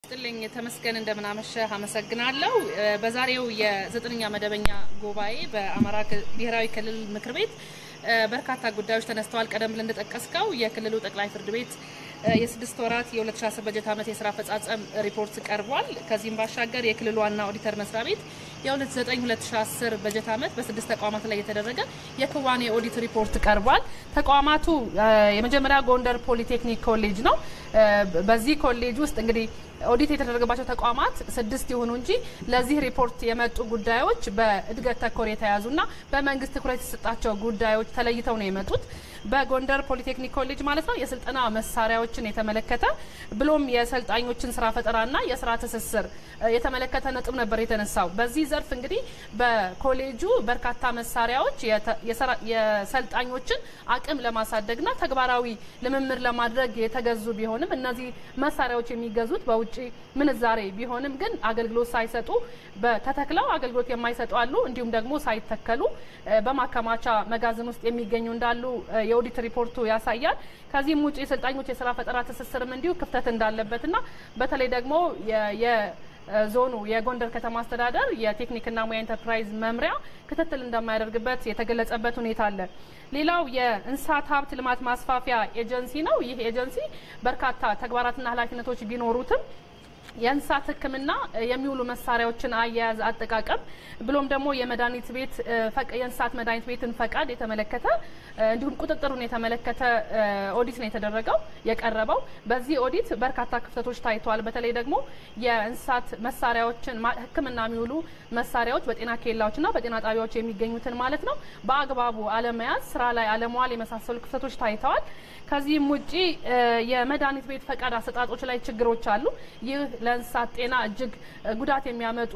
ይስጥልኝ ተመስገን፣ እንደምናመሸህ አመሰግናለሁ። በዛሬው የዘጠነኛ መደበኛ ጉባኤ በአማራ ብሔራዊ ክልል ምክር ቤት በርካታ ጉዳዮች ተነስተዋል። ቀደም ብለን እንደጠቀስከው የክልሉ ጠቅላይ ፍርድ ቤት የስድስት ወራት የ2010 በጀት ዓመት የስራ አፈጻጸም ሪፖርት ቀርቧል። ከዚህም ባሻገር የክልሉ ዋና ኦዲተር መስሪያ ቤት የ2009-2010 በጀት ዓመት በስድስት ተቋማት ላይ የተደረገ የክዋኔ ኦዲት ሪፖርት ቀርቧል። ተቋማቱ የመጀመሪያ ጎንደር ፖሊቴክኒክ ኮሌጅ ነው። በዚህ ኮሌጅ ውስጥ እንግዲህ ኦዲት የተደረገባቸው ተቋማት ስድስት ይሁኑ እንጂ ለዚህ ሪፖርት የመጡ ጉዳዮች በእድገት ተኮር የተያዙና በመንግስት ትኩረት የተሰጣቸው ጉዳዮች ተለይተው ነው የመጡት። በጎንደር ፖሊቴክኒክ ኮሌጅ ማለት ነው የስልጠና መሳሪያዎችን የተመለከተ ብሎም የሰልጣኞችን ስራ ፈጠራና የስራ ትስስር የተመለከተ ነጥብ ነበር የተነሳው። በዚህ ዘርፍ እንግዲህ በኮሌጁ በርካታ መሳሪያዎች የሰልጣኞችን አቅም ለማሳደግና ተግባራዊ ልምምድ ለማድረግ የተገዙ ቢሆንም እነዚህ መሳሪያዎች የሚገዙት በውጭ ምንዛሬ ቢሆንም ግን አገልግሎት ሳይሰጡ ተተክለው አገልግሎት የማይሰጡ አሉ። እንዲሁም ደግሞ ሳይተከሉ በማከማቻ መጋዘን ውስጥ የሚገኙ እንዳሉ የኦዲት ሪፖርቱ ያሳያል። ከዚህም ውጭ የሰልጣኞች የስራ ፈጠራ ትስስርም እንዲሁ ክፍተት እንዳለበትና በተለይ ደግሞ ዞኑ የጎንደር ከተማ አስተዳደር የቴክኒክና ሙያ ኢንተርፕራይዝ መምሪያ ክትትል እንደማያደርግበት የተገለጸበት ሁኔታ አለ። ሌላው የእንስሳት ሀብት ልማት ማስፋፊያ ኤጀንሲ ነው። ይህ ኤጀንሲ በርካታ ተግባራትና ኃላፊነቶች ቢኖሩትም የእንስሳት ሕክምና የሚውሉ መሳሪያዎችን አያያዝ፣ አጠቃቀም ብሎም ደግሞ የመድኃኒት ቤት የእንስሳት መድኃኒት ቤትን ፈቃድ የተመለከተ እንዲሁም ቁጥጥሩን የተመለከተ ኦዲት ነው የተደረገው የቀረበው። በዚህ ኦዲት በርካታ ክፍተቶች ታይተዋል። በተለይ ደግሞ የእንስሳት መሳሪያዎችን ሕክምና የሚውሉ መሳሪያዎች በጤና ኬላዎችና በጤና ጣቢያዎች የሚገኙትን ማለት ነው በአግባቡ አለመያዝ፣ ስራ ላይ አለመዋል የመሳሰሉ ክፍተቶች ታይተዋል። ከዚህም ውጪ የመድኃኒት ቤት ፈቃድ አሰጣጦች ላይ ችግሮች አሉ። ይህ ለእንስሳት ጤና እጅግ ጉዳት የሚያመጡ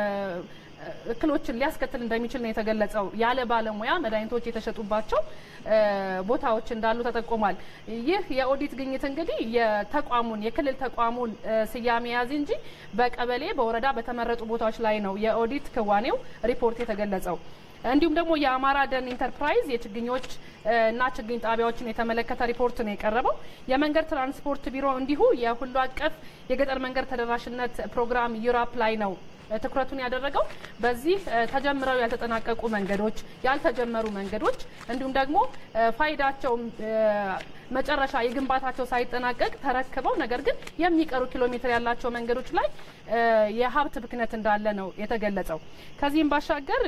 እክሎችን ሊያስከትል እንደሚችል ነው የተገለጸው። ያለ ባለሙያ መድኃኒቶች የተሸጡባቸው ቦታዎች እንዳሉ ተጠቁሟል። ይህ የኦዲት ግኝት እንግዲህ የተቋሙን የክልል ተቋሙን ስያሜ ያዝ እንጂ በቀበሌ በወረዳ በተመረጡ ቦታዎች ላይ ነው የኦዲት ክዋኔው ሪፖርት የተገለጸው። እንዲሁም ደግሞ የአማራ ደን ኢንተርፕራይዝ የችግኞች እና ችግኝ ጣቢያዎችን የተመለከተ ሪፖርት ነው የቀረበው። የመንገድ ትራንስፖርት ቢሮ እንዲሁ የሁሉ አቀፍ የገጠር መንገድ ተደራሽነት ፕሮግራም ዩራፕ ላይ ነው ትኩረቱን ያደረገው። በዚህ ተጀምረው ያልተጠናቀቁ መንገዶች፣ ያልተጀመሩ መንገዶች እንዲሁም ደግሞ ፋይዳቸው መጨረሻ የግንባታቸው ሳይጠናቀቅ ተረክበው ነገር ግን የሚቀሩ ኪሎ ሜትር ያላቸው መንገዶች ላይ የሀብት ብክነት እንዳለ ነው የተገለጸው። ከዚህም ባሻገር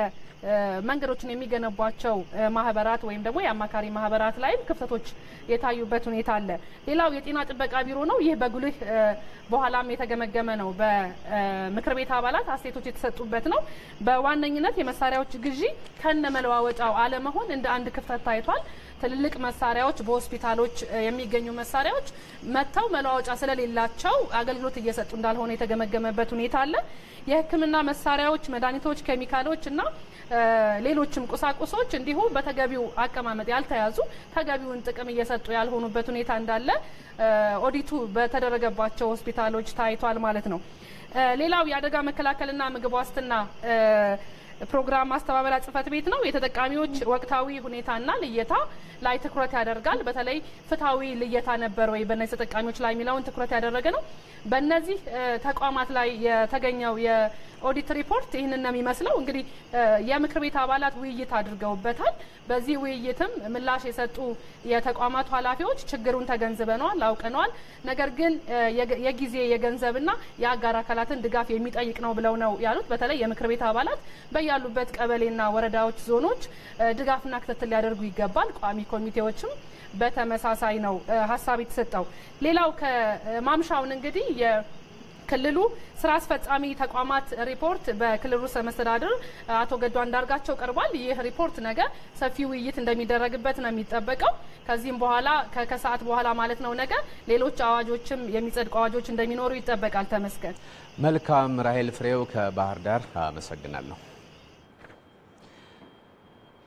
መንገዶችን የሚገነቧቸው ማህበራት ወይም ደግሞ የአማካሪ ማህበራት ላይም ክፍተቶች የታዩበት ሁኔታ አለ። ሌላው የጤና ጥበቃ ቢሮ ነው። ይህ በጉልህ በኋላም የተገመገመ ነው። በምክር ቤት አባላት አስተያየቶች የተሰጡበት ነው። በዋነኝነት የመሳሪያዎች ግዢ ከነ መለዋወጫው አለመሆን እንደ አንድ ክፍተት ታይቷል። ትልልቅ መሳሪያዎች በሆስፒታሎች የሚገኙ መሳሪያዎች መጥተው መለዋወጫ ስለሌላቸው አገልግሎት እየሰጡ እንዳልሆነ የተገመገመበት ሁኔታ አለ። የሕክምና መሳሪያዎች፣ መድኃኒቶች፣ ኬሚካሎች እና ሌሎችም ቁሳቁሶች እንዲሁ በተገቢው አቀማመጥ ያልተያዙ ተገቢውን ጥቅም እየሰጡ ያልሆኑበት ሁኔታ እንዳለ ኦዲቱ በተደረገባቸው ሆስፒታሎች ታይቷል ማለት ነው። ሌላው የአደጋ መከላከልና ምግብ ዋስትና ፕሮግራም ማስተባበሪያ ጽህፈት ቤት ነው። የተጠቃሚዎች ወቅታዊ ሁኔታና ልየታ ላይ ትኩረት ያደርጋል። በተለይ ፍትሐዊ ልየታ ነበር ወይ በእነዚህ ተጠቃሚዎች ላይ የሚለውን ትኩረት ያደረገ ነው። በእነዚህ ተቋማት ላይ የተገኘው የኦዲት ሪፖርት ይህንን ነው የሚመስለው። እንግዲህ የምክር ቤት አባላት ውይይት አድርገውበታል። በዚህ ውይይትም ምላሽ የሰጡ የተቋማቱ ኃላፊዎች ችግሩን ተገንዝበነዋል፣ አውቀነዋል፣ ነገር ግን የጊዜ የገንዘብና የአጋር አካላትን ድጋፍ የሚጠይቅ ነው ብለው ነው ያሉት። በተለይ የምክር ቤት አባላት በያሉበት ቀበሌና ወረዳዎች፣ ዞኖች ድጋፍና ክትትል ሊያደርጉ ይገባል። ቋሚ ኮሚቴዎችም በተመሳሳይ ነው ሀሳብ የተሰጠው። ሌላው ከማምሻውን እንግዲህ የክልሉ ስራ አስፈጻሚ ተቋማት ሪፖርት በክልሉ ርዕሰ መስተዳድር አቶ ገዱ አንዳርጋቸው ቀርቧል። ይህ ሪፖርት ነገ ሰፊ ውይይት እንደሚደረግበት ነው የሚጠበቀው። ከዚህም በኋላ ከሰዓት በኋላ ማለት ነው ነገ ሌሎች አዋጆችም የሚጸድቁ አዋጆች እንደሚኖሩ ይጠበቃል። ተመስገን። መልካም ራሄል ፍሬው ከባህር ዳር አመሰግናለሁ።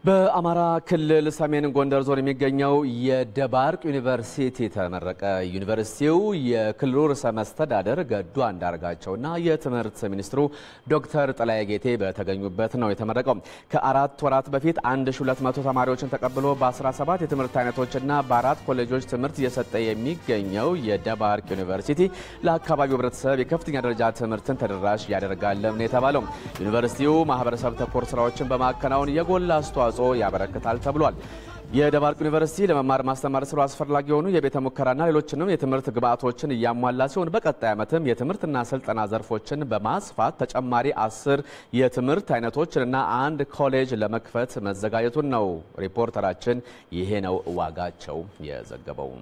በአማራ ክልል ሰሜን ጎንደር ዞን የሚገኘው የደባርቅ ዩኒቨርሲቲ ተመረቀ። ዩኒቨርሲቲው የክልሉ ርዕሰ መስተዳደር ገዱ አንዳርጋቸውና የትምህርት ሚኒስትሩ ዶክተር ጥላዬ ጌቴ በተገኙበት ነው የተመረቀው። ከአራት ወራት በፊት 1200 ተማሪዎችን ተቀብሎ በ17 የትምህርት አይነቶችና በአራት ኮሌጆች ትምህርት እየሰጠ የሚገኘው የደባርቅ ዩኒቨርሲቲ ለአካባቢው ሕብረተሰብ የከፍተኛ ደረጃ ትምህርትን ተደራሽ ያደርጋለም ነው የተባለው። ዩኒቨርሲቲው ማህበረሰብ ተኮር ስራዎችን በማከናወን የጎላ አስተዋጽኦ ያበረክታል ተብሏል። የደባርቅ ዩኒቨርሲቲ ለመማር ማስተማር ስራው አስፈላጊ የሆኑ የቤተ ሙከራና ሌሎችንም የትምህርት ግብዓቶችን እያሟላ ሲሆን በቀጣይ ዓመትም የትምህርትና ስልጠና ዘርፎችን በማስፋት ተጨማሪ አስር የትምህርት አይነቶችንና አንድ ኮሌጅ ለመክፈት መዘጋጀቱን ነው ሪፖርተራችን ይሄ ነው ዋጋቸው የዘገበው።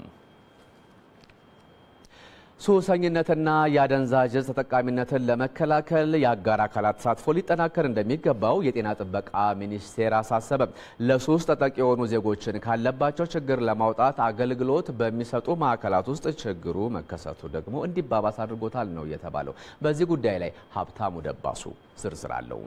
ሱሰኝነትና የአደንዛዥ ዕፅ ተጠቃሚነትን ለመከላከል የአጋር አካላት ተሳትፎ ሊጠናከር እንደሚገባው የጤና ጥበቃ ሚኒስቴር አሳሰበ። ለሱስ ተጠቂ የሆኑ ዜጎችን ካለባቸው ችግር ለማውጣት አገልግሎት በሚሰጡ ማዕከላት ውስጥ ችግሩ መከሰቱ ደግሞ እንዲባባስ አድርጎታል ነው የተባለው። በዚህ ጉዳይ ላይ ሀብታሙ ደባሱ ዝርዝር አለው።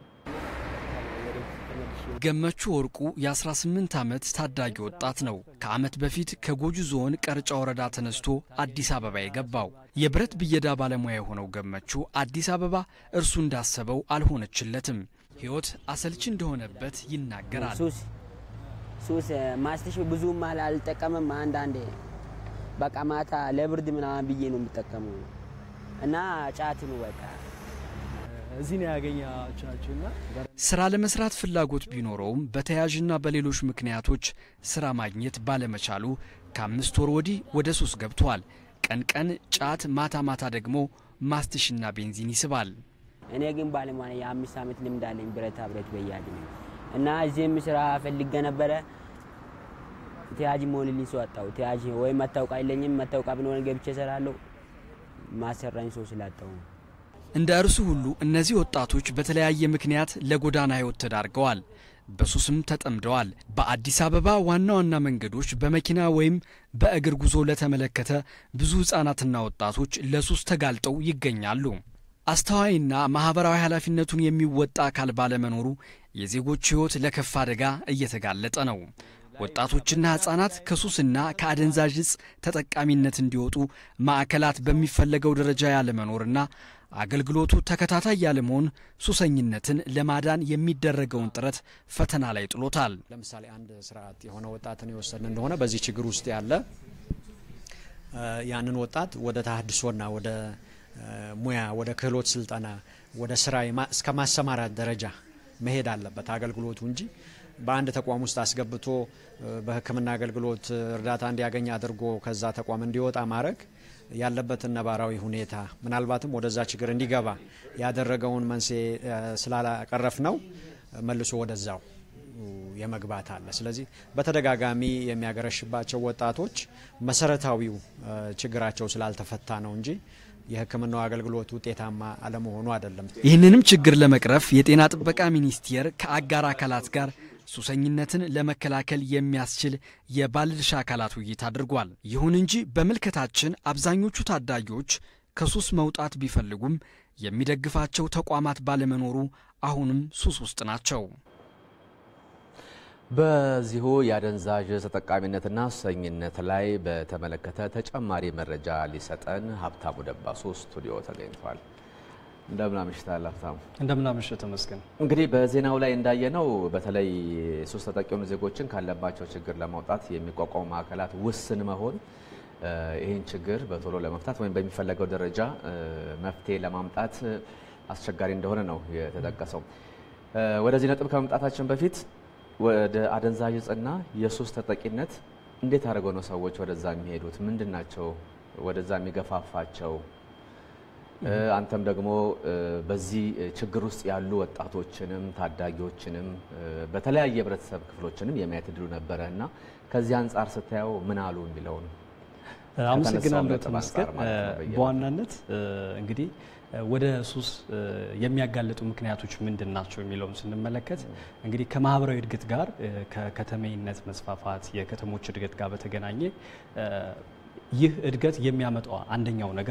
ገመቹ ወርቁ የ18 ዓመት ታዳጊ ወጣት ነው። ከዓመት በፊት ከጎጁ ዞን ቀርጫ ወረዳ ተነስቶ አዲስ አበባ የገባው የብረት ብየዳ ባለሙያ የሆነው ገመቹ አዲስ አበባ እርሱ እንዳሰበው አልሆነችለትም። ሕይወት አሰልች እንደሆነበት ይናገራል። ሱስ ሱስ ማስትሽ ብዙም አልጠቀምም። አንዳንዴ በቃ ማታ ለብርድ ምናምን ብዬ ነው የምጠቀመው እና ጫት ነው በቃ እዚህ ነው ያገኛቻችሁና ስራ ለመስራት ፍላጎት ቢኖረውም በተያያዥና በሌሎች ምክንያቶች ስራ ማግኘት ባለመቻሉ ከአምስት ወር ወዲህ ወደ ሱስ ገብቷል። ቀን ቀን ጫት፣ ማታ ማታ ደግሞ ማስትሽና ቤንዚን ይስባል። እኔ ግን ባለሙያ የአምስት ዓመት ልምድ አለኝ ብረታ ብረት በያድ ነው እና እዚህም ስራ ፈልገ ነበረ ተያዥ መሆንልኝ ሰው አጣሁ። ተያዥ ወይም መታወቂያ የለኝም። መታወቂያ ብኖረኝ ገብቼ እሰራለሁ። ማሰራኝ ሰው ስላጣሁ ነው። እንደ እርሱ ሁሉ እነዚህ ወጣቶች በተለያየ ምክንያት ለጎዳና ሕይወት ተዳርገዋል። በሱስም ተጠምደዋል። በአዲስ አበባ ዋና ዋና መንገዶች በመኪና ወይም በእግር ጉዞ ለተመለከተ ብዙ ሕፃናትና ወጣቶች ለሱስ ተጋልጠው ይገኛሉ። አስተዋይና ማኅበራዊ ኃላፊነቱን የሚወጣ አካል ባለመኖሩ የዜጎች ሕይወት ለከፍ አደጋ እየተጋለጠ ነው። ወጣቶችና ሕፃናት ከሱስና ከአደንዛዥ ዕፅ ተጠቃሚነት እንዲወጡ ማዕከላት በሚፈለገው ደረጃ ያለመኖርና አገልግሎቱ ተከታታይ ያለመሆን ሱሰኝነትን ለማዳን የሚደረገውን ጥረት ፈተና ላይ ጥሎታል። ለምሳሌ አንድ ስርዓት የሆነ ወጣትን የወሰድን እንደሆነ በዚህ ችግር ውስጥ ያለ ያንን ወጣት ወደ ተሃድሶና ወደ ሙያ ወደ ክህሎት ስልጠና ወደ ስራ እስከ ማሰማራት ደረጃ መሄድ አለበት አገልግሎቱ እንጂ በአንድ ተቋም ውስጥ አስገብቶ በሕክምና አገልግሎት እርዳታ እንዲያገኝ አድርጎ ከዛ ተቋም እንዲወጣ ማድረግ ያለበትን ነባራዊ ሁኔታ ምናልባትም ወደዛ ችግር እንዲገባ ያደረገውን መንስኤ ስላላቀረፍ ነው መልሶ ወደዛው የመግባት አለ። ስለዚህ በተደጋጋሚ የሚያገረሽባቸው ወጣቶች መሰረታዊው ችግራቸው ስላልተፈታ ነው እንጂ የሕክምናው አገልግሎት ውጤታማ አለመሆኑ አይደለም። ይህንንም ችግር ለመቅረፍ የጤና ጥበቃ ሚኒስቴር ከአጋር አካላት ጋር ሱሰኝነትን ለመከላከል የሚያስችል የባለድርሻ አካላት ውይይት አድርጓል። ይሁን እንጂ በምልከታችን አብዛኞቹ ታዳጊዎች ከሱስ መውጣት ቢፈልጉም የሚደግፋቸው ተቋማት ባለመኖሩ አሁንም ሱስ ውስጥ ናቸው። በዚሁ የአደንዛዥ ተጠቃሚነትና ሱሰኝነት ላይ በተመለከተ ተጨማሪ መረጃ ሊሰጠን ሀብታሙ ደባሱ ስቱዲዮ ተገኝቷል። እንደምን አምሽታል ሀብታሙ? እንደምን አመሸህ ተመስገን። እንግዲህ በዜናው ላይ እንዳየነው በተለይ ሱስ ተጠቂ የሆኑ ዜጎችን ካለባቸው ችግር ለማውጣት የሚቋቋሙ ማዕከላት ውስን መሆን ይህን ችግር በቶሎ ለመፍታት ወይም በሚፈለገው ደረጃ መፍትሄ ለማምጣት አስቸጋሪ እንደሆነ ነው የተጠቀሰው። ወደዚህ ነጥብ ከመምጣታችን በፊት ወደ አደንዛዥ ዕፅና የሱስ ተጠቂነት እንዴት አድርገው ነው ሰዎች ወደዛ የሚሄዱት? ምንድን ናቸው ወደዛ የሚገፋፋቸው? አንተም ደግሞ በዚህ ችግር ውስጥ ያሉ ወጣቶችንም ታዳጊዎችንም በተለያየ የህብረተሰብ ክፍሎችንም የማየት እድሉ ነበረ እና ከዚህ አንጻር ስታየው ምን አሉ የሚለውን አመሰግናለሁ ተመስገን። በዋናነት እንግዲህ ወደ ሱስ የሚያጋልጡ ምክንያቶች ምንድን ናቸው የሚለውን ስንመለከት እንግዲህ ከማህበራዊ እድገት ጋር ከከተሜነት መስፋፋት የከተሞች እድገት ጋር በተገናኘ ይህ እድገት የሚያመጣው አንደኛው ነገር ነው።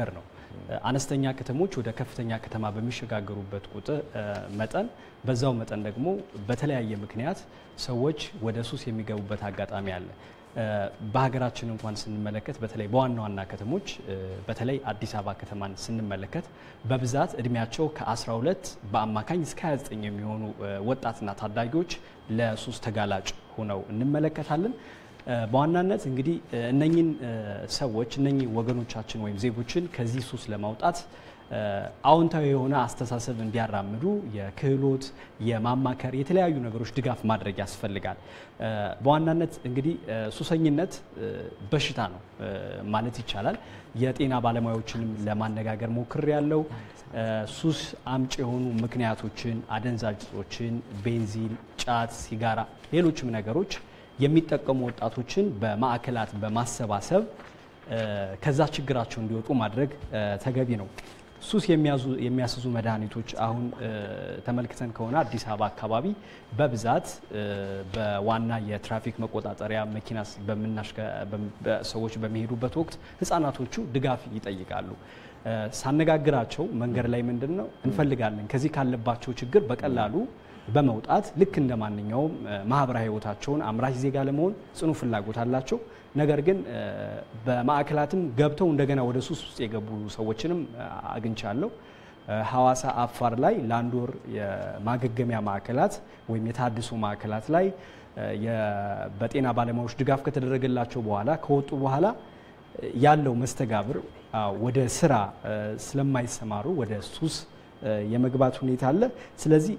አነስተኛ ከተሞች ወደ ከፍተኛ ከተማ በሚሸጋገሩበት ቁጥር መጠን በዛው መጠን ደግሞ በተለያየ ምክንያት ሰዎች ወደ ሱስ የሚገቡበት አጋጣሚ አለ። በሀገራችን እንኳን ስንመለከት በተለይ በዋና ዋና ከተሞች በተለይ አዲስ አበባ ከተማን ስንመለከት በብዛት እድሜያቸው ከ12 በአማካኝ እስከ 29 የሚሆኑ ወጣትና ታዳጊዎች ለሱስ ተጋላጭ ሆነው እንመለከታለን። በዋናነት እንግዲህ እነኝን ሰዎች እነኝህ ወገኖቻችን ወይም ዜጎችን ከዚህ ሱስ ለማውጣት አዎንታዊ የሆነ አስተሳሰብ እንዲያራምዱ የክህሎት የማማከር የተለያዩ ነገሮች ድጋፍ ማድረግ ያስፈልጋል። በዋናነት እንግዲህ ሱሰኝነት በሽታ ነው ማለት ይቻላል። የጤና ባለሙያዎችንም ለማነጋገር ሞክር ያለው ሱስ አምጪ የሆኑ ምክንያቶችን፣ አደንዛዥ እጾችን፣ ቤንዚን፣ ጫት፣ ሲጋራ፣ ሌሎችም ነገሮች የሚጠቀሙ ወጣቶችን በማዕከላት በማሰባሰብ ከዛ ችግራቸው እንዲወጡ ማድረግ ተገቢ ነው። ሱስ የሚያስዙ መድኃኒቶች አሁን ተመልክተን ከሆነ አዲስ አበባ አካባቢ በብዛት በዋና የትራፊክ መቆጣጠሪያ መኪና ሰዎች በሚሄዱበት ወቅት ሕጻናቶቹ ድጋፍ ይጠይቃሉ። ሳነጋግራቸው መንገድ ላይ ምንድን ነው እንፈልጋለን ከዚህ ካለባቸው ችግር በቀላሉ በመውጣት ልክ እንደ ማንኛውም ማህበራዊ ህይወታቸውን አምራች ዜጋ ለመሆን ጽኑ ፍላጎት አላቸው። ነገር ግን በማዕከላትም ገብተው እንደገና ወደ ሱስ ውስጥ የገቡ ሰዎችንም አግኝቻለሁ። ሐዋሳ፣ አፋር ላይ ለአንድ ወር የማገገሚያ ማዕከላት ወይም የታድሶ ማዕከላት ላይ በጤና ባለሙያዎች ድጋፍ ከተደረገላቸው በኋላ ከወጡ በኋላ ያለው መስተጋብር ወደ ስራ ስለማይሰማሩ ወደ ሱስ የመግባት ሁኔታ አለ። ስለዚህ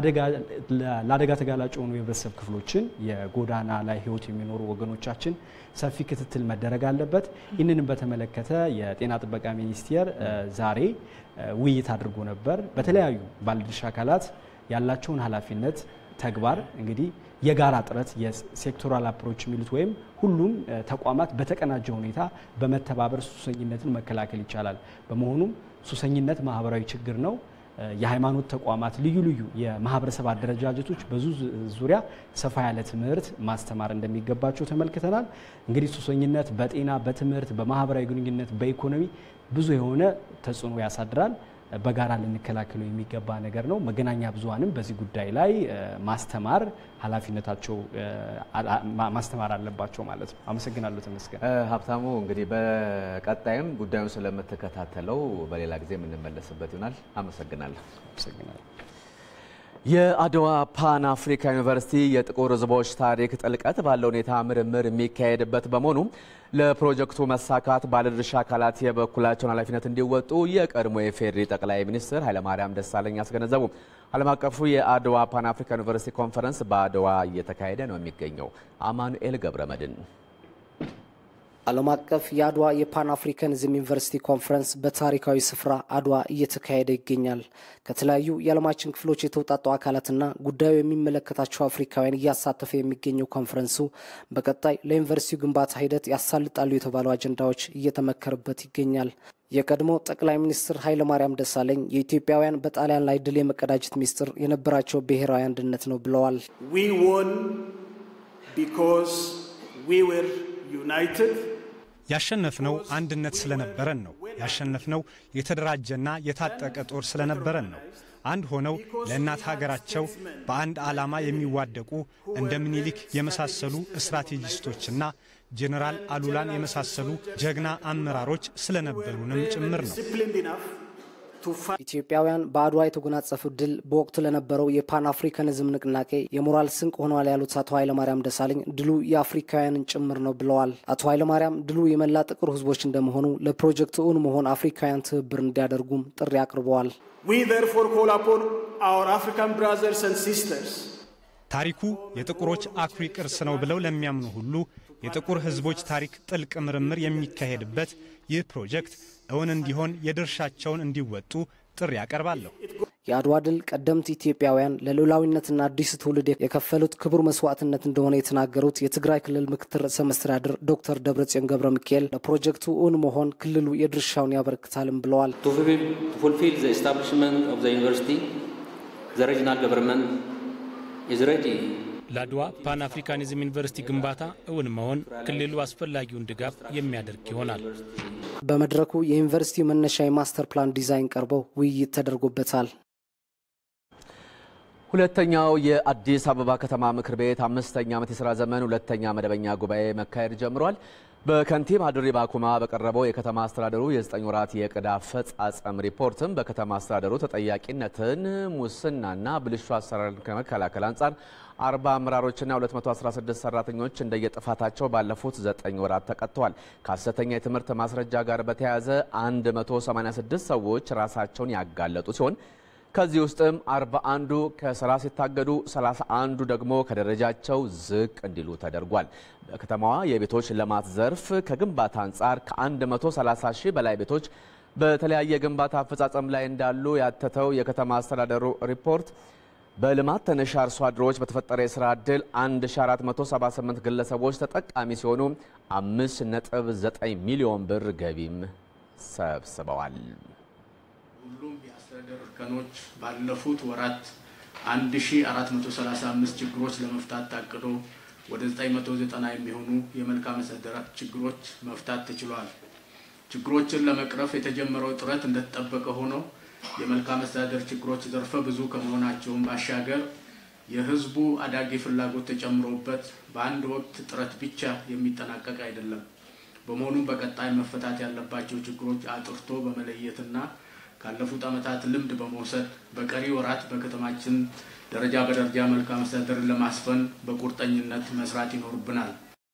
ለአደጋ ተጋላጭ የሆኑ የህብረተሰብ ክፍሎችን የጎዳና ላይ ህይወት የሚኖሩ ወገኖቻችን ሰፊ ክትትል መደረግ አለበት። ይህንንም በተመለከተ የጤና ጥበቃ ሚኒስቴር ዛሬ ውይይት አድርጎ ነበር። በተለያዩ ባለድርሻ አካላት ያላቸውን ኃላፊነት ተግባር እንግዲህ የጋራ ጥረት የሴክቶራል አፕሮች የሚሉት ወይም ሁሉም ተቋማት በተቀናጀ ሁኔታ በመተባበር ሱሰኝነትን መከላከል ይቻላል። በመሆኑም ሱሰኝነት ማህበራዊ ችግር ነው። የሃይማኖት ተቋማት፣ ልዩ ልዩ የማህበረሰብ አደረጃጀቶች በዙ ዙሪያ ሰፋ ያለ ትምህርት ማስተማር እንደሚገባቸው ተመልክተናል። እንግዲህ ሱሰኝነት በጤና፣ በትምህርት፣ በማህበራዊ ግንኙነት፣ በኢኮኖሚ ብዙ የሆነ ተጽዕኖ ያሳድራል። በጋራ ልንከላከለው የሚገባ ነገር ነው። መገናኛ ብዙኃንም በዚህ ጉዳይ ላይ ማስተማር ኃላፊነታቸው ማስተማር አለባቸው ማለት ነው። አመሰግናለሁ። ተመስገን ሀብታሙ። እንግዲህ በቀጣይም ጉዳዩን ስለምትከታተለው በሌላ ጊዜ የምንመለስበት ይሆናል። አመሰግናለሁ። አመሰግናለሁ። የአድዋ ፓን አፍሪካ ዩኒቨርሲቲ የጥቁር ሕዝቦች ታሪክ ጥልቀት ባለው ሁኔታ ምርምር የሚካሄድበት በመሆኑ ለፕሮጀክቱ መሳካት ባለድርሻ አካላት የበኩላቸውን ኃላፊነት እንዲወጡ የቀድሞ የፌዴሪ ጠቅላይ ሚኒስትር ኃይለማርያም ደሳለኝ አስገነዘቡ። ዓለም አቀፉ የአድዋ ፓን አፍሪካ ዩኒቨርሲቲ ኮንፈረንስ በአድዋ እየተካሄደ ነው የሚገኘው። አማኑኤል ገብረመድን ዓለም አቀፍ የአድዋ የፓን አፍሪካኒዝም ዩኒቨርሲቲ ኮንፈረንስ በታሪካዊ ስፍራ አድዋ እየተካሄደ ይገኛል። ከተለያዩ የዓለማችን ክፍሎች የተውጣጡ አካላትና ጉዳዩ የሚመለከታቸው አፍሪካውያን እያሳተፈ የሚገኘው ኮንፈረንሱ በቀጣይ ለዩኒቨርሲቲው ግንባታ ሂደት ያሳልጣሉ የተባሉ አጀንዳዎች እየተመከረበት ይገኛል። የቀድሞ ጠቅላይ ሚኒስትር ኃይለማርያም ደሳለኝ የኢትዮጵያውያን በጣሊያን ላይ ድል የመቀዳጀት ሚስጥር የነበራቸው ብሔራዊ አንድነት ነው ብለዋል። ያሸነፍነው አንድነት ስለነበረን ነው። ያሸነፍነው የተደራጀና የታጠቀ ጦር ስለነበረን ነው። አንድ ሆነው ለእናት ሀገራቸው በአንድ ዓላማ የሚዋደቁ እንደ ምኒልክ የመሳሰሉ ስትራቴጂስቶችና ጄኔራል አሉላን የመሳሰሉ ጀግና አመራሮች ስለነበሩንም ጭምር ነው። ኢትዮጵያውያን በአድዋ የተጎናጸፉት ድል በወቅቱ ለነበረው የፓን አፍሪካኒዝም ንቅናቄ የሞራል ስንቅ ሆኗል ያሉት አቶ ኃይለማርያም ደሳለኝ ድሉ የአፍሪካውያንን ጭምር ነው ብለዋል። አቶ ኃይለማርያም ድሉ የመላ ጥቁር ሕዝቦች እንደመሆኑ ለፕሮጀክቱ እውን መሆን አፍሪካውያን ትብብር እንዲያደርጉም ጥሪ አቅርበዋል። ታሪኩ የጥቁሮች አኩሪ ቅርስ ነው ብለው ለሚያምኑ ሁሉ የጥቁር ሕዝቦች ታሪክ ጥልቅ ምርምር የሚካሄድበት ይህ ፕሮጀክት እውን እንዲሆን የድርሻቸውን እንዲወጡ ጥሪ ያቀርባለሁ። የአድዋ ድል ቀደምት ኢትዮጵያውያን ለሉዓላዊነትና አዲስ ትውልድ የከፈሉት ክቡር መስዋዕትነት እንደሆነ የተናገሩት የትግራይ ክልል ምክትል ርዕሰ መስተዳድር ዶክተር ደብረጽዮን ገብረ ሚካኤል ለፕሮጀክቱ እውን መሆን ክልሉ የድርሻውን ያበረክታልም ብለዋል። ፉልፊል ዘ ኤስታብሊሽመንት ኦፍ ዘ ዩኒቨርሲቲ ዘ ሪጅናል ገቨርንመንት ኢዝ ሬዲ ለአድዋ ፓን አፍሪካኒዝም ዩኒቨርሲቲ ግንባታ እውን መሆን ክልሉ አስፈላጊውን ድጋፍ የሚያደርግ ይሆናል። በመድረኩ የዩኒቨርሲቲው መነሻ የማስተር ፕላን ዲዛይን ቀርበው ውይይት ተደርጎበታል። ሁለተኛው የአዲስ አበባ ከተማ ምክር ቤት አምስተኛ ዓመት የሥራ ዘመን ሁለተኛ መደበኛ ጉባኤ መካሄድ ጀምሯል። በከንቲባ ድሪባ ኩማ በቀረበው የከተማ አስተዳደሩ የዘጠኝ ወራት የዕቅድ አፈጻጸም ሪፖርትም በከተማ አስተዳደሩ ተጠያቂነትን፣ ሙስናና ብልሹ አሰራርን ከመከላከል አንጻር 40 አመራሮችና 216 ሰራተኞች እንደየጥፋታቸው ባለፉት ዘጠኝ ወራት ተቀጥተዋል። ከሐሰተኛ የትምህርት ማስረጃ ጋር በተያያዘ 186 ሰዎች ራሳቸውን ያጋለጡ ሲሆን ከዚህ ውስጥም 41ዱ ከስራ ሲታገዱ 31ዱ ደግሞ ከደረጃቸው ዝቅ እንዲሉ ተደርጓል። በከተማዋ የቤቶች ልማት ዘርፍ ከግንባታ አንጻር ከ130 ሺህ በላይ ቤቶች በተለያየ ግንባታ አፈጻጸም ላይ እንዳሉ ያተተው የከተማ አስተዳደሩ ሪፖርት በልማት ተነሻ አርሶ አደሮች በተፈጠረ የስራ ዕድል 1478 ግለሰቦች ተጠቃሚ ሲሆኑ 5.9 ሚሊዮን ብር ገቢም ሰብስበዋል። ሁሉም የአስተዳደር እርከኖች ባለፉት ወራት 1435 ችግሮች ለመፍታት ታቅዶ ወደ 990 የሚሆኑ የመልካም አስተዳደር ችግሮች መፍታት ተችሏል። ችግሮችን ለመቅረፍ የተጀመረው ጥረት እንደተጠበቀ ሆኖ የመልካም አስተዳደር ችግሮች ዘርፈ ብዙ ከመሆናቸውም ባሻገር የሕዝቡ አዳጊ ፍላጎት ተጨምሮበት በአንድ ወቅት ጥረት ብቻ የሚጠናቀቅ አይደለም። በመሆኑም በቀጣይ መፈታት ያለባቸው ችግሮች አጥርቶ በመለየትና ካለፉት ዓመታት ልምድ በመውሰድ በቀሪ ወራት በከተማችን ደረጃ በደረጃ መልካም አስተዳደርን ለማስፈን በቁርጠኝነት መስራት ይኖርብናል።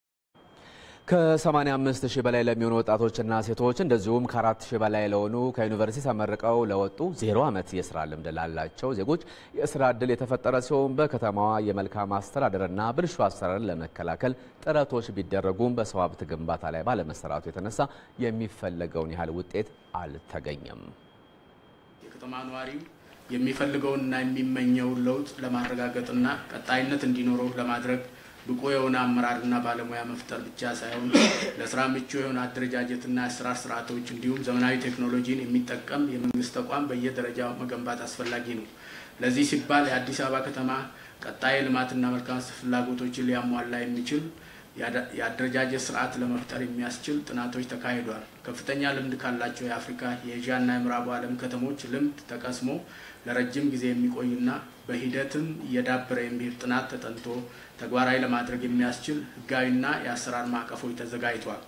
ከ85 ሺህ በላይ ለሚሆኑ ወጣቶችና ሴቶች እንደዚሁም ከ4 ሺህ በላይ ለሆኑ ከዩኒቨርሲቲ ተመርቀው ለወጡ ዜሮ ዓመት የስራ ልምድ ላላቸው ዜጎች የስራ ዕድል የተፈጠረ ሲሆን በከተማዋ የመልካም አስተዳደርና ብልሹ አሰራርን ለመከላከል ጥረቶች ቢደረጉም በሰው ሀብት ግንባታ ላይ ባለመሰራቱ የተነሳ የሚፈለገውን ያህል ውጤት አልተገኘም። የከተማ ነዋሪው የሚፈልገውንና የሚመኘውን ለውጥ ለማረጋገጥና ቀጣይነት እንዲኖረው ለማድረግ ብቁ የሆነ አመራርና ባለሙያ መፍጠር ብቻ ሳይሆን ለስራ ምቹ የሆነ አደረጃጀትና የአሰራር ስርዓቶች እንዲሁም ዘመናዊ ቴክኖሎጂን የሚጠቀም የመንግስት ተቋም በየደረጃው መገንባት አስፈላጊ ነው። ለዚህ ሲባል የአዲስ አበባ ከተማ ቀጣይ ልማትና መልካም ፍላጎቶችን ሊያሟላ የሚችል የአደረጃጀት ስርዓት ለመፍጠር የሚያስችል ጥናቶች ተካሂዷል። ከፍተኛ ልምድ ካላቸው የአፍሪካ የኤዥያና የምዕራቡ ዓለም ከተሞች ልምድ ተቀስሞ ለረጅም ጊዜ የሚቆይና በሂደትም እየዳበረ የሚሄድ ጥናት ተጠንቶ ተግባራዊ ለማድረግ የሚያስችል ህጋዊና የአሰራር ማዕቀፎች ተዘጋጅቷል።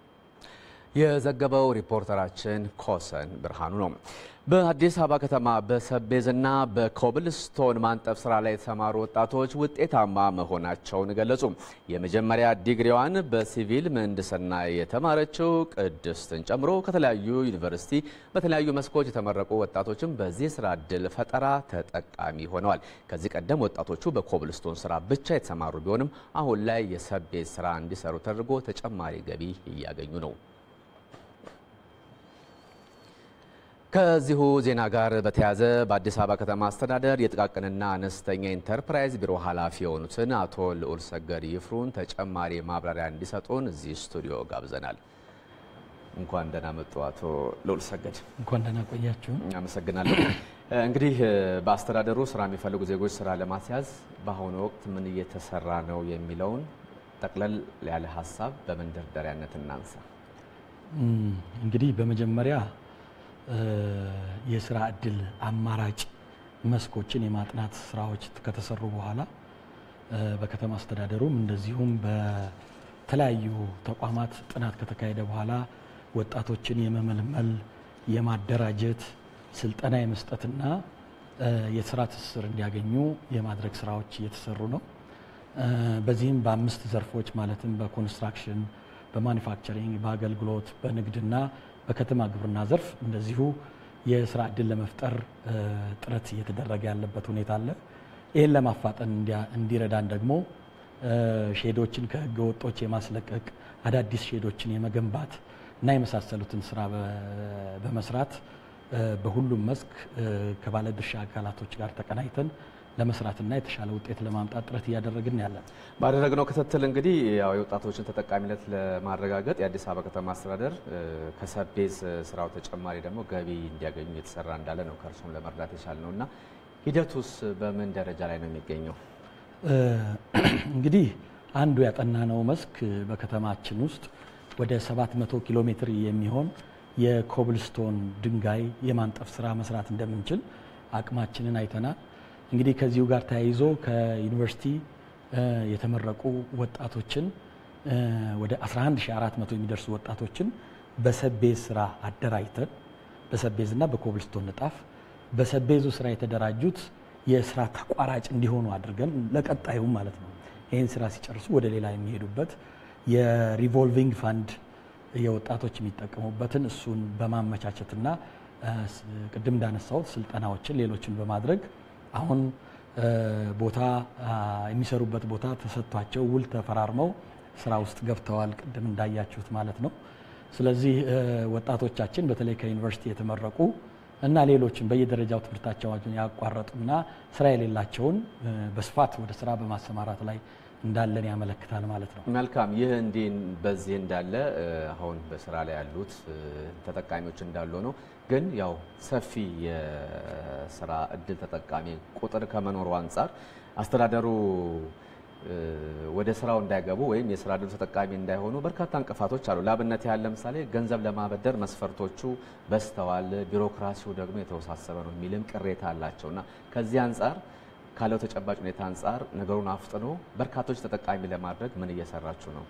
የዘገበው ሪፖርተራችን ኮሰን ብርሃኑ ነው። በአዲስ አበባ ከተማ በሰቤዝና በኮብልስቶን ማንጠፍ ስራ ላይ የተሰማሩ ወጣቶች ውጤታማ መሆናቸውን ገለጹ። የመጀመሪያ ዲግሪዋን በሲቪል ምህንድስና የተማረችው ቅድስትን ጨምሮ ከተለያዩ ዩኒቨርሲቲ በተለያዩ መስኮች የተመረቁ ወጣቶችም በዚህ ስራ እድል ፈጠራ ተጠቃሚ ሆነዋል። ከዚህ ቀደም ወጣቶቹ በኮብልስቶን ስራ ብቻ የተሰማሩ ቢሆንም አሁን ላይ የሰቤዝ ስራ እንዲሰሩ ተደርጎ ተጨማሪ ገቢ እያገኙ ነው። ከዚሁ ዜና ጋር በተያያዘ በአዲስ አበባ ከተማ አስተዳደር የጥቃቅንና አነስተኛ ኢንተርፕራይዝ ቢሮ ኃላፊ የሆኑትን አቶ ልዑል ሰገድ ይፍሩን ተጨማሪ ማብራሪያ እንዲሰጡን እዚህ ስቱዲዮ ጋብዘናል። እንኳን ደህና መጡ አቶ ልዑል ሰገድ። እንኳን ደህና ቆያችሁ። አመሰግናለሁ። እንግዲህ በአስተዳደሩ ስራ የሚፈልጉ ዜጎች ስራ ለማስያዝ በአሁኑ ወቅት ምን እየተሰራ ነው የሚለውን ጠቅለል ያለ ሀሳብ በመንደርደሪያነት እናንሳ። እንግዲህ በመጀመሪያ የስራ እድል አማራጭ መስኮችን የማጥናት ስራዎች ከተሰሩ በኋላ በከተማ አስተዳደሩም እንደዚሁም በተለያዩ ተቋማት ጥናት ከተካሄደ በኋላ ወጣቶችን የመመልመል የማደራጀት ስልጠና የመስጠትና የስራ ትስስር እንዲያገኙ የማድረግ ስራዎች እየተሰሩ ነው። በዚህም በአምስት ዘርፎች ማለትም በኮንስትራክሽን፣ በማኒፋክቸሪንግ፣ በአገልግሎት፣ በንግድና በከተማ ግብርና ዘርፍ እንደዚሁ የስራ እድል ለመፍጠር ጥረት እየተደረገ ያለበት ሁኔታ አለ። ይህን ለማፋጠን እንዲረዳን ደግሞ ሼዶችን ከህገ ወጦች የማስለቀቅ አዳዲስ ሼዶችን የመገንባት እና የመሳሰሉትን ስራ በመስራት በሁሉም መስክ ከባለድርሻ አካላቶች ጋር ተቀናይተን ለመስራትና የተሻለ ውጤት ለማምጣት ጥረት እያደረግን ያለን። ባደረግነው ክትትል እንግዲህ ያው የወጣቶችን ተጠቃሚነት ለማረጋገጥ የአዲስ አበባ ከተማ አስተዳደር ከሰቤዝ ስራው ተጨማሪ ደግሞ ገቢ እንዲያገኙ የተሰራ እንዳለ ነው ከእርሱም ለመርዳት የቻል ነው እና ሂደቱስ በምን ደረጃ ላይ ነው የሚገኘው? እንግዲህ አንዱ ያጠናነው መስክ በከተማችን ውስጥ ወደ 700 ኪሎ ሜትር የሚሆን የኮብልስቶን ድንጋይ የማንጠፍ ስራ መስራት እንደምንችል አቅማችንን አይተናል። እንግዲህ ከዚሁ ጋር ተያይዞ ከዩኒቨርሲቲ የተመረቁ ወጣቶችን ወደ 11400 የሚደርሱ ወጣቶችን በሰቤዝ ስራ አደራጅተን በሰቤዝ እና በኮብልስቶን ንጣፍ በሰቤዙ ስራ የተደራጁት የስራ ተቋራጭ እንዲሆኑ አድርገን ለቀጣዩም ማለት ነው ይህን ስራ ሲጨርሱ ወደ ሌላ የሚሄዱበት የሪቮልቪንግ ፋንድ የወጣቶች የሚጠቀሙበትን እሱን በማመቻቸትና ቅድም እንዳነሳሁት ስልጠናዎችን ሌሎችን በማድረግ አሁን ቦታ የሚሰሩበት ቦታ ተሰጥቷቸው ውል ተፈራርመው ስራ ውስጥ ገብተዋል። ቅድም እንዳያችሁት ማለት ነው። ስለዚህ ወጣቶቻችን በተለይ ከዩኒቨርሲቲ የተመረቁ እና ሌሎችን በየደረጃው ትምህርታቸውን ያቋረጡና ስራ የሌላቸውን በስፋት ወደ ስራ በማሰማራት ላይ እንዳለን ያመለክታል ማለት ነው። መልካም። ይህ እንዲህ በዚህ እንዳለ አሁን በስራ ላይ ያሉት ተጠቃሚዎች እንዳሉ ነው። ግን ያው ሰፊ የስራ እድል ተጠቃሚ ቁጥር ከመኖሩ አንጻር አስተዳደሩ ወደ ስራው እንዳይገቡ ወይም የስራ እድሉ ተጠቃሚ እንዳይሆኑ በርካታ እንቅፋቶች አሉ። ለአብነት ያህል ለምሳሌ ገንዘብ ለማበደር መስፈርቶቹ በዝተዋል፣ ቢሮክራሲው ደግሞ የተወሳሰበ ነው የሚልም ቅሬታ አላቸው እና ከዚህ አንጻር ካለው ተጨባጭ ሁኔታ አንጻር ነገሩን አፍጥኖ በርካቶች ተጠቃሚ ለማድረግ ምን እየሰራችሁ ነው?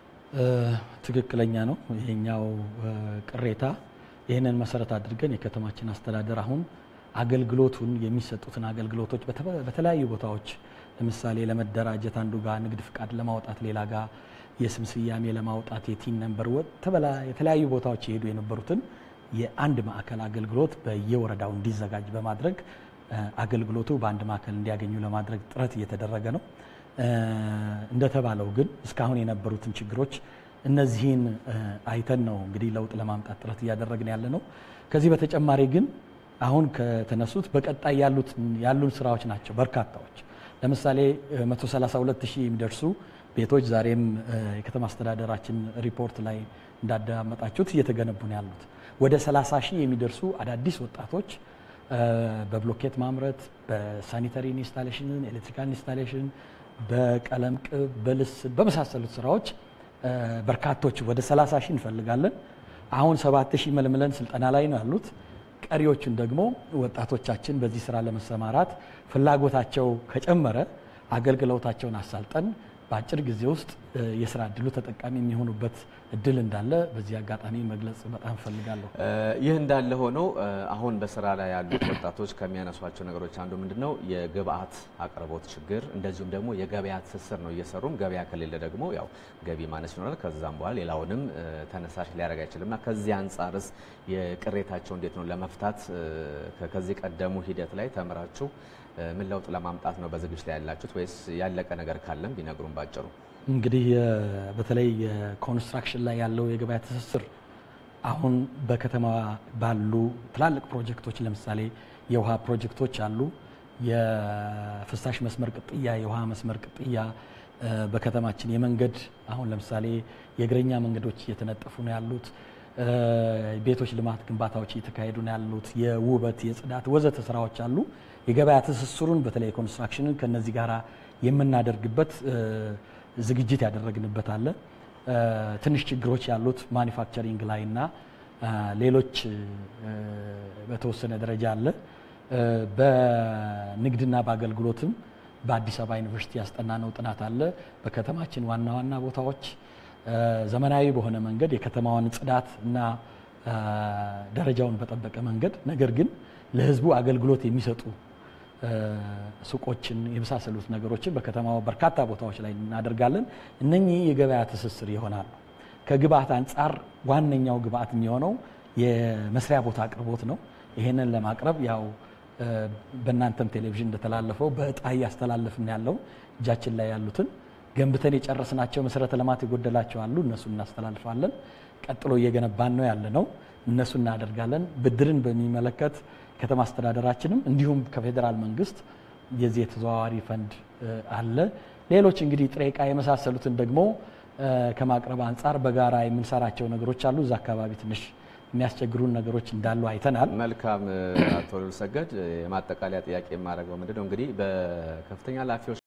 ትክክለኛ ነው ይሄኛው ቅሬታ። ይህንን መሰረት አድርገን የከተማችን አስተዳደር አሁን አገልግሎቱን የሚሰጡትን አገልግሎቶች በተለያዩ ቦታዎች ለምሳሌ ለመደራጀት አንዱ ጋር ንግድ ፍቃድ ለማውጣት ሌላ ጋር የስም ስያሜ ለማውጣት የቲን ነንበር የተለያዩ ቦታዎች የሄዱ የነበሩትን የአንድ ማዕከል አገልግሎት በየወረዳው እንዲዘጋጅ በማድረግ አገልግሎቱ በአንድ ማዕከል እንዲያገኙ ለማድረግ ጥረት እየተደረገ ነው። እንደተባለው ግን እስካሁን የነበሩትን ችግሮች እነዚህን አይተን ነው እንግዲህ ለውጥ ለማምጣት ጥረት እያደረግን ያለ ነው። ከዚህ በተጨማሪ ግን አሁን ከተነሱት በቀጣይ ያሉን ስራዎች ናቸው በርካታዎች። ለምሳሌ 132 ሺህ የሚደርሱ ቤቶች ዛሬም የከተማ አስተዳደራችን ሪፖርት ላይ እንዳዳመጣችሁት እየተገነቡ ነው ያሉት። ወደ 30 ሺህ የሚደርሱ አዳዲስ ወጣቶች በብሎኬት ማምረት፣ በሳኒተሪ ኢንስታሌሽን፣ ኤሌክትሪካል ኢንስታሌሽን፣ በቀለም ቅብ፣ በልስን በመሳሰሉት ስራዎች በርካቶች ወደ 30 ሺህ እንፈልጋለን። አሁን 7 ሺህ መልምለን ስልጠና ላይ ነው ያሉት። ቀሪዎቹን ደግሞ ወጣቶቻችን በዚህ ስራ ለመሰማራት ፍላጎታቸው ከጨመረ አገልግሎታቸውን አሳልጠን በአጭር ጊዜ ውስጥ የስራ እድሉ ተጠቃሚ የሚሆኑበት እድል እንዳለ በዚህ አጋጣሚ መግለጽ በጣም እፈልጋለሁ። ይህ እንዳለ ሆኖ አሁን በስራ ላይ ያሉት ወጣቶች ከሚያነሷቸው ነገሮች አንዱ ምንድን ነው? የግብአት አቅርቦት ችግር፣ እንደዚሁም ደግሞ የገበያ ትስስር ነው። እየሰሩም ገበያ ከሌለ ደግሞ ያው ገቢ ማነስ ይኖራል። ከዛም በኋላ ሌላውንም ተነሳሽ ሊያደርግ አይችልም እና ከዚህ አንጻርስ የቅሬታቸው እንዴት ነው ለመፍታት ከዚህ ቀደሙ ሂደት ላይ ተምራችሁ ምን ለውጥ ለማምጣት ነው በዝግጅት ላይ ያላችሁት? ወይስ ያለቀ ነገር ካለም ቢነግሩን ባጭሩ። እንግዲህ በተለይ የኮንስትራክሽን ላይ ያለው የገበያ ትስስር አሁን በከተማ ባሉ ትላልቅ ፕሮጀክቶች ለምሳሌ የውሃ ፕሮጀክቶች አሉ። የፍሳሽ መስመር ቅጥያ፣ የውሃ መስመር ቅጥያ በከተማችን የመንገድ አሁን ለምሳሌ የእግረኛ መንገዶች እየተነጠፉ ነው ያሉት። ቤቶች ልማት ግንባታዎች እየተካሄዱ ነው ያሉት። የውበት፣ የጽዳት ወዘተ ስራዎች አሉ። የገበያ ትስስሩን በተለይ ኮንስትራክሽንን ከነዚህ ጋር የምናደርግበት ዝግጅት ያደረግንበት አለ። ትንሽ ችግሮች ያሉት ማኒፋክቸሪንግ ላይ እና ሌሎች በተወሰነ ደረጃ አለ። በንግድና በአገልግሎትም በአዲስ አበባ ዩኒቨርሲቲ ያስጠናነው ጥናት አለ። በከተማችን ዋና ዋና ቦታዎች ዘመናዊ በሆነ መንገድ የከተማዋን ጽዳት እና ደረጃውን በጠበቀ መንገድ ነገር ግን ለሕዝቡ አገልግሎት የሚሰጡ ሱቆችን የመሳሰሉት ነገሮችን በከተማው በርካታ ቦታዎች ላይ እናደርጋለን። እነኚህ የገበያ ትስስር ይሆናሉ። ከግብአት አንጻር ዋነኛው ግብአት የሚሆነው የመስሪያ ቦታ አቅርቦት ነው። ይሄንን ለማቅረብ ያው በእናንተም ቴሌቪዥን እንደተላለፈው በእጣ እያስተላለፍን ያለው እጃችን ላይ ያሉትን ገንብተን የጨረስናቸው መሰረተ ልማት የጎደላቸው አሉ። እነሱ እናስተላልፋለን። ቀጥሎ እየገነባን ነው ያለ ነው። እነሱ እናደርጋለን። ብድርን በሚመለከት ከተማ አስተዳደራችንም እንዲሁም ከፌዴራል መንግስት የዚህ የተዘዋዋሪ ፈንድ አለ። ሌሎች እንግዲህ ጥሬ ዕቃ የመሳሰሉትን ደግሞ ከማቅረብ አንጻር በጋራ የምንሰራቸው ነገሮች አሉ። እዛ አካባቢ ትንሽ የሚያስቸግሩን ነገሮች እንዳሉ አይተናል። መልካም አቶ ሉል ሰገድ፣ የማጠቃለያ ጥያቄ የማደርገው ምንድን ነው እንግዲህ በከፍተኛ ኃላፊዎች